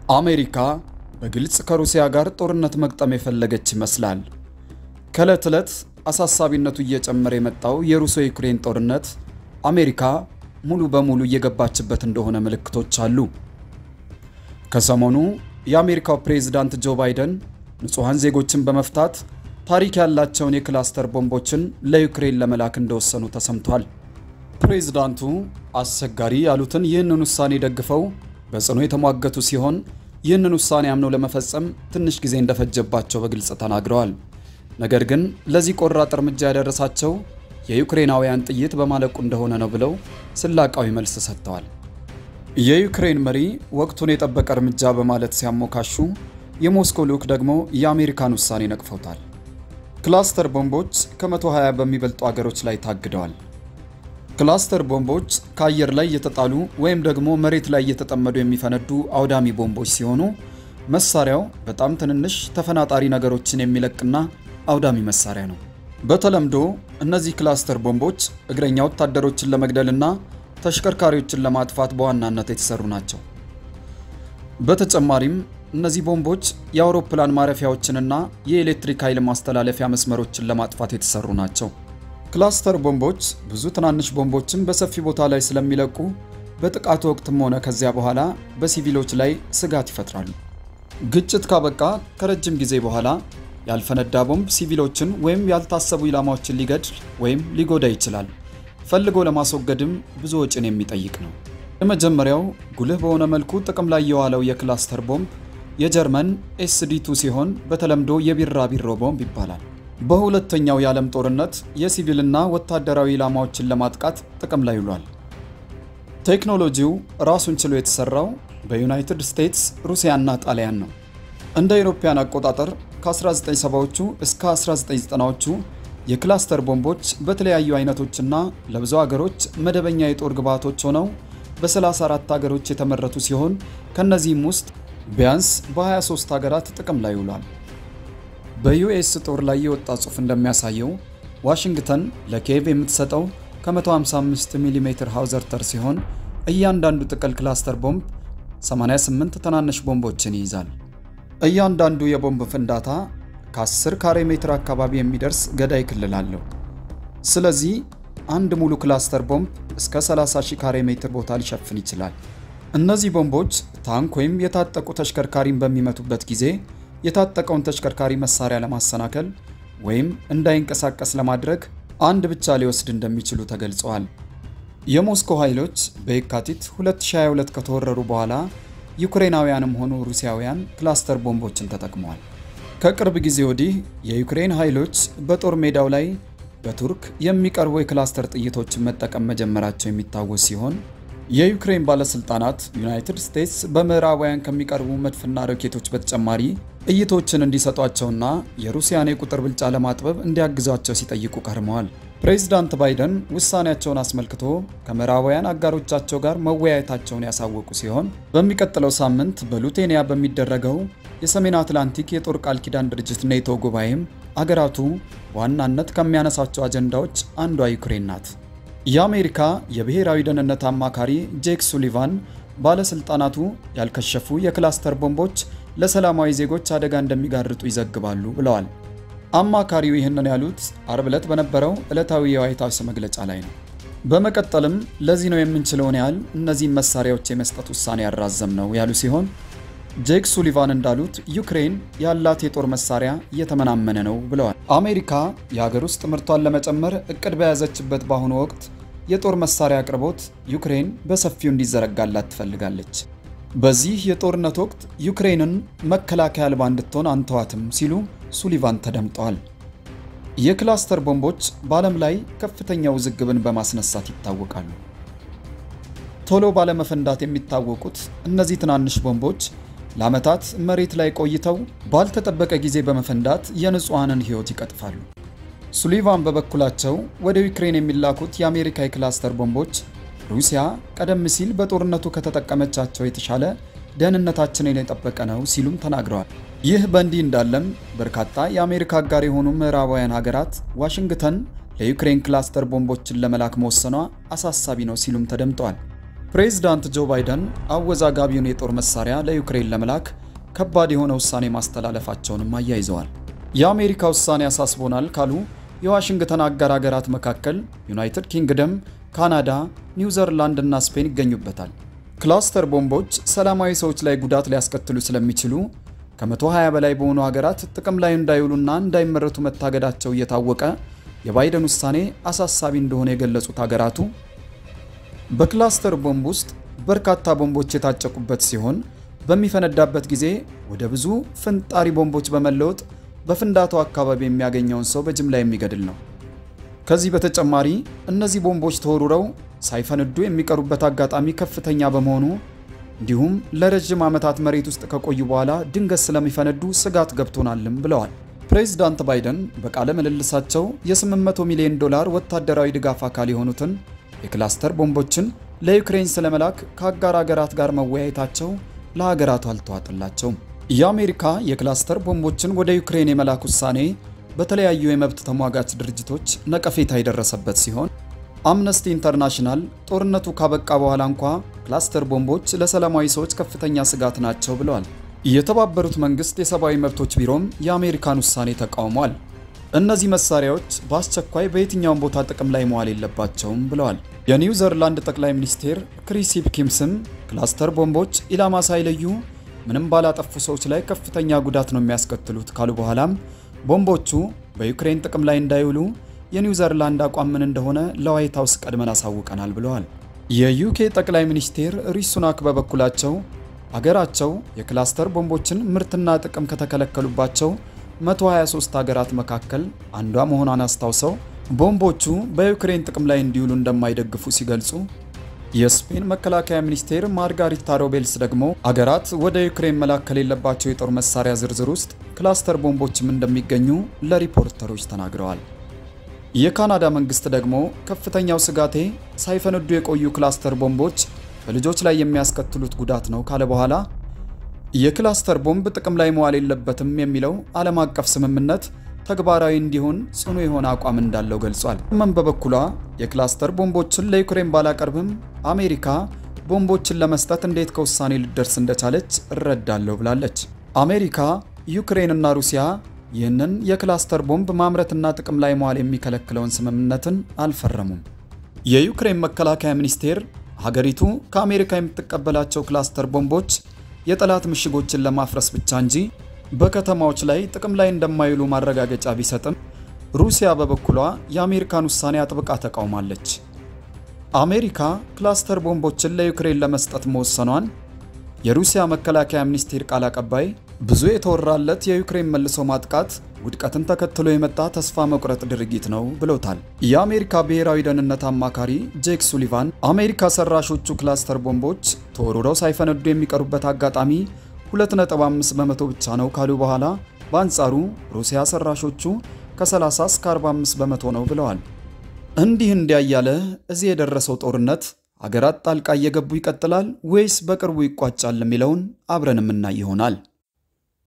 አሜሪካ በግልጽ ከሩሲያ ጋር ጦርነት መግጠም የፈለገች ይመስላል። ከዕለት ዕለት አሳሳቢነቱ እየጨመረ የመጣው የሩሲያ ዩክሬን ጦርነት አሜሪካ ሙሉ በሙሉ እየገባችበት እንደሆነ ምልክቶች አሉ። ከሰሞኑ የአሜሪካው ፕሬዝዳንት ጆ ባይደን ንጹሐን ዜጎችን በመፍታት ታሪክ ያላቸውን የክላስተር ቦምቦችን ለዩክሬን ለመላክ እንደወሰኑ ተሰምቷል። ፕሬዝዳንቱ አስቸጋሪ ያሉትን ይህንን ውሳኔ ደግፈው በጽኑ የተሟገቱ ሲሆን ይህንን ውሳኔ አምነው ለመፈጸም ትንሽ ጊዜ እንደፈጀባቸው በግልጽ ተናግረዋል። ነገር ግን ለዚህ ቆራጥ እርምጃ ያደረሳቸው የዩክሬናውያን ጥይት በማለቁ እንደሆነ ነው ብለው ስላቃዊ መልስ ሰጥተዋል። የዩክሬን መሪ ወቅቱን የጠበቀ እርምጃ በማለት ሲያሞካሹ፣ የሞስኮ ልዑክ ደግሞ የአሜሪካን ውሳኔ ነቅፈውታል። ክላስተር ቦምቦች ከ120 በሚበልጡ አገሮች ላይ ታግደዋል። ክላስተር ቦምቦች ከአየር ላይ እየተጣሉ ወይም ደግሞ መሬት ላይ እየተጠመዱ የሚፈነዱ አውዳሚ ቦምቦች ሲሆኑ መሳሪያው በጣም ትንንሽ ተፈናጣሪ ነገሮችን የሚለቅና አውዳሚ መሳሪያ ነው። በተለምዶ እነዚህ ክላስተር ቦምቦች እግረኛ ወታደሮችን ለመግደልና ተሽከርካሪዎችን ለማጥፋት በዋናነት የተሰሩ ናቸው። በተጨማሪም እነዚህ ቦምቦች የአውሮፕላን ማረፊያዎችንና የኤሌክትሪክ ኃይል ማስተላለፊያ መስመሮችን ለማጥፋት የተሰሩ ናቸው። ክላስተር ቦምቦች ብዙ ትናንሽ ቦምቦችን በሰፊ ቦታ ላይ ስለሚለቁ በጥቃቱ ወቅትም ሆነ ከዚያ በኋላ በሲቪሎች ላይ ስጋት ይፈጥራሉ። ግጭት ካበቃ ከረጅም ጊዜ በኋላ ያልፈነዳ ቦምብ ሲቪሎችን ወይም ያልታሰቡ ኢላማዎችን ሊገድል ወይም ሊጎዳ ይችላል። ፈልጎ ለማስወገድም ብዙ ወጪን የሚጠይቅ ነው። የመጀመሪያው ጉልህ በሆነ መልኩ ጥቅም ላይ የዋለው የክላስተር ቦምብ የጀርመን ኤስዲ2 ሲሆን በተለምዶ የቢራቢሮ ቦምብ ይባላል። በሁለተኛው የዓለም ጦርነት የሲቪልና ወታደራዊ ኢላማዎችን ለማጥቃት ጥቅም ላይ ውሏል። ቴክኖሎጂው ራሱን ችሎ የተሰራው በዩናይትድ ስቴትስ፣ ሩሲያና ጣሊያን ነው። እንደ አውሮፓውያን አቆጣጠር ከ1970ዎቹ እስከ 1990ዎቹ የክላስተር ቦምቦች በተለያዩ አይነቶችና ለብዙ አገሮች መደበኛ የጦር ግብዓቶች ሆነው በ34 ሀገሮች የተመረቱ ሲሆን ከነዚህም ውስጥ ቢያንስ በ23 ሀገራት ጥቅም ላይ ውሏል። በዩኤስ ጦር ላይ የወጣ ጽሑፍ እንደሚያሳየው ዋሽንግተን ለኪየቭ የምትሰጠው ከ155 ሚሜ ሃውዘርተር ሲሆን እያንዳንዱ ጥቅል ክላስተር ቦምብ 88 ትናንሽ ቦምቦችን ይይዛል። እያንዳንዱ የቦምብ ፍንዳታ ከ10 ካሬ ሜትር አካባቢ የሚደርስ ገዳይ ክልል አለው። ስለዚህ አንድ ሙሉ ክላስተር ቦምብ እስከ 30 ሺህ ካሬ ሜትር ቦታ ሊሸፍን ይችላል። እነዚህ ቦምቦች ታንክ ወይም የታጠቁ ተሽከርካሪን በሚመቱበት ጊዜ የታጠቀውን ተሽከርካሪ መሳሪያ ለማሰናከል ወይም እንዳይንቀሳቀስ ለማድረግ አንድ ብቻ ሊወስድ እንደሚችሉ ተገልጸዋል። የሞስኮ ኃይሎች በየካቲት 2022 ከተወረሩ በኋላ ዩክሬናውያንም ሆኑ ሩሲያውያን ክላስተር ቦምቦችን ተጠቅመዋል። ከቅርብ ጊዜ ወዲህ የዩክሬን ኃይሎች በጦር ሜዳው ላይ በቱርክ የሚቀርቡ የክላስተር ጥይቶችን መጠቀም መጀመራቸው የሚታወስ ሲሆን የዩክሬን ባለስልጣናት ዩናይትድ ስቴትስ በምዕራባውያን ከሚቀርቡ መድፍና ሮኬቶች በተጨማሪ ጥይቶችን እንዲሰጧቸውና የሩሲያን የቁጥር ብልጫ ለማጥበብ እንዲያግዟቸው ሲጠይቁ ከርመዋል። ፕሬዚዳንት ባይደን ውሳኔያቸውን አስመልክቶ ከምዕራባውያን አጋሮቻቸው ጋር መወያየታቸውን ያሳወቁ ሲሆን በሚቀጥለው ሳምንት በሉቴኒያ በሚደረገው የሰሜን አትላንቲክ የጦር ቃል ኪዳን ድርጅት ኔቶ ጉባኤም አገራቱ በዋናነት ከሚያነሳቸው አጀንዳዎች አንዷ ዩክሬን ናት። የአሜሪካ የብሔራዊ ደህንነት አማካሪ ጄክ ሱሊቫን ባለስልጣናቱ ያልከሸፉ የክላስተር ቦምቦች ለሰላማዊ ዜጎች አደጋ እንደሚጋርጡ ይዘግባሉ ብለዋል። አማካሪው ይህንን ያሉት አርብ ዕለት በነበረው ዕለታዊ የዋይት ሀውስ መግለጫ ላይ ነው። በመቀጠልም ለዚህ ነው የምንችለውን ያህል እነዚህን መሳሪያዎች የመስጠት ውሳኔ ያራዘም ነው ያሉ ሲሆን ጄክ ሱሊቫን እንዳሉት ዩክሬን ያላት የጦር መሳሪያ እየተመናመነ ነው ብለዋል። አሜሪካ የሀገር ውስጥ ምርቷን ለመጨመር እቅድ በያዘችበት በአሁኑ ወቅት የጦር መሳሪያ አቅርቦት ዩክሬን በሰፊው እንዲዘረጋላት ትፈልጋለች። በዚህ የጦርነት ወቅት ዩክሬንን መከላከያ አልባ እንድትሆን አንተዋትም ሲሉ ሱሊቫን ተደምጠዋል። የክላስተር ቦምቦች በዓለም ላይ ከፍተኛ ውዝግብን በማስነሳት ይታወቃሉ። ቶሎ ባለመፈንዳት የሚታወቁት እነዚህ ትናንሽ ቦምቦች ለዓመታት መሬት ላይ ቆይተው ባልተጠበቀ ጊዜ በመፈንዳት የንጹሐንን ሕይወት ይቀጥፋሉ። ሱሊቫን በበኩላቸው ወደ ዩክሬን የሚላኩት የአሜሪካ የክላስተር ቦምቦች ሩሲያ ቀደም ሲል በጦርነቱ ከተጠቀመቻቸው የተሻለ ደህንነታችንን የጠበቀ ነው ሲሉም ተናግረዋል። ይህ በእንዲህ እንዳለም በርካታ የአሜሪካ አጋር የሆኑ ምዕራባውያን ሀገራት ዋሽንግተን ለዩክሬን ክላስተር ቦምቦችን ለመላክ መወሰኗ አሳሳቢ ነው ሲሉም ተደምጠዋል። ፕሬዝዳንት ጆ ባይደን አወዛጋቢውን የጦር መሳሪያ ለዩክሬን ለመላክ ከባድ የሆነ ውሳኔ ማስተላለፋቸውንም አያይዘዋል። የአሜሪካ ውሳኔ አሳስቦናል ካሉ የዋሽንግተን አጋር ሀገራት መካከል ዩናይትድ ኪንግደም፣ ካናዳ፣ ኒውዘርላንድ እና ስፔን ይገኙበታል። ክላስተር ቦምቦች ሰላማዊ ሰዎች ላይ ጉዳት ሊያስከትሉ ስለሚችሉ ከ120 በላይ በሆኑ ሀገራት ጥቅም ላይ እንዳይውሉና እንዳይመረቱ መታገዳቸው እየታወቀ የባይደን ውሳኔ አሳሳቢ እንደሆነ የገለጹት ሀገራቱ በክላስተር ቦምብ ውስጥ በርካታ ቦምቦች የታጨቁበት ሲሆን በሚፈነዳበት ጊዜ ወደ ብዙ ፍንጣሪ ቦምቦች በመለወጥ በፍንዳታው አካባቢ የሚያገኘውን ሰው በጅምላ የሚገድል ነው። ከዚህ በተጨማሪ እነዚህ ቦምቦች ተወርውረው ሳይፈነዱ የሚቀሩበት አጋጣሚ ከፍተኛ በመሆኑ እንዲሁም ለረዥም ዓመታት መሬት ውስጥ ከቆዩ በኋላ ድንገት ስለሚፈነዱ ስጋት ገብቶናልም ብለዋል። ፕሬዚዳንት ባይደን በቃለ ምልልሳቸው የ800 ሚሊዮን ዶላር ወታደራዊ ድጋፍ አካል የሆኑትን የክላስተር ቦምቦችን ለዩክሬን ስለመላክ ከአጋር አገራት ጋር መወያየታቸው ለሀገራቱ አልተዋጥላቸውም። የአሜሪካ የክላስተር ቦምቦችን ወደ ዩክሬን የመላክ ውሳኔ በተለያዩ የመብት ተሟጋች ድርጅቶች ነቀፌታ የደረሰበት ሲሆን አምነስቲ ኢንተርናሽናል ጦርነቱ ካበቃ በኋላ እንኳ ክላስተር ቦምቦች ለሰላማዊ ሰዎች ከፍተኛ ስጋት ናቸው ብለዋል። የተባበሩት መንግስት የሰብአዊ መብቶች ቢሮም የአሜሪካን ውሳኔ ተቃውሟል። እነዚህ መሳሪያዎች በአስቸኳይ በየትኛውም ቦታ ጥቅም ላይ መዋል የለባቸውም ብለዋል። የኒውዘርላንድ ጠቅላይ ሚኒስቴር ክሪስ ሂፕኪንስም ክላስተር ቦምቦች ኢላማ ሳይለዩ ምንም ባላጠፉ ሰዎች ላይ ከፍተኛ ጉዳት ነው የሚያስከትሉት ካሉ በኋላም ቦምቦቹ በዩክሬን ጥቅም ላይ እንዳይውሉ የኒውዘርላንድ አቋም ምን እንደሆነ ለዋይት ሀውስ ቀድመን አሳውቀናል ብለዋል። የዩኬ ጠቅላይ ሚኒስቴር ሪሽ ሱናክ በበኩላቸው አገራቸው የክላስተር ቦምቦችን ምርትና ጥቅም ከተከለከሉባቸው 123 ሀገራት መካከል አንዷ መሆኗን አስታውሰው ቦምቦቹ በዩክሬን ጥቅም ላይ እንዲውሉ እንደማይደግፉ ሲገልጹ የስፔን መከላከያ ሚኒስቴር ማርጋሪታ ሮቤልስ ደግሞ አገራት ወደ ዩክሬን መላክ ከሌለባቸው የጦር መሳሪያ ዝርዝር ውስጥ ክላስተር ቦምቦችም እንደሚገኙ ለሪፖርተሮች ተናግረዋል። የካናዳ መንግስት ደግሞ ከፍተኛው ስጋቴ ሳይፈነዱ የቆዩ ክላስተር ቦምቦች በልጆች ላይ የሚያስከትሉት ጉዳት ነው ካለ በኋላ የክላስተር ቦምብ ጥቅም ላይ መዋል የለበትም የሚለው ዓለም አቀፍ ስምምነት ተግባራዊ እንዲሆን ጽኑ የሆነ አቋም እንዳለው ገልጿል። መን በበኩሏ የክላስተር ቦምቦችን ለዩክሬን ባላቀርብም አሜሪካ ቦምቦችን ለመስጠት እንዴት ከውሳኔ ልደርስ እንደቻለች እረዳለሁ ብላለች። አሜሪካ፣ ዩክሬንና ሩሲያ ይህንን የክላስተር ቦምብ ማምረትና ጥቅም ላይ መዋል የሚከለክለውን ስምምነትን አልፈረሙም። የዩክሬን መከላከያ ሚኒስቴር ሀገሪቱ ከአሜሪካ የምትቀበላቸው ክላስተር ቦምቦች የጠላት ምሽጎችን ለማፍረስ ብቻ እንጂ በከተማዎች ላይ ጥቅም ላይ እንደማይውሉ ማረጋገጫ ቢሰጥም ሩሲያ በበኩሏ የአሜሪካን ውሳኔ አጥብቃ ተቃውማለች። አሜሪካ ክላስተር ቦምቦችን ለዩክሬን ለመስጠት መወሰኗን የሩሲያ መከላከያ ሚኒስቴር ቃል አቀባይ ብዙ የተወራለት የዩክሬን መልሶ ማጥቃት ውድቀትን ተከትሎ የመጣ ተስፋ መቁረጥ ድርጊት ነው ብለውታል። የአሜሪካ ብሔራዊ ደህንነት አማካሪ ጄክ ሱሊቫን አሜሪካ ሰራሾቹ ክላስተር ቦምቦች ተወርውረው ሳይፈነዱ የሚቀሩበት አጋጣሚ 2.5 በመቶ ብቻ ነው ካሉ በኋላ በአንጻሩ ሩሲያ ሰራሾቹ ከ30 እስከ 45 በመቶ ነው ብለዋል። እንዲህ እንዲያ እያለ እዚህ የደረሰው ጦርነት አገራት ጣልቃ እየገቡ ይቀጥላል ወይስ በቅርቡ ይቋጫል የሚለውን አብረን የምናይ ይሆናል።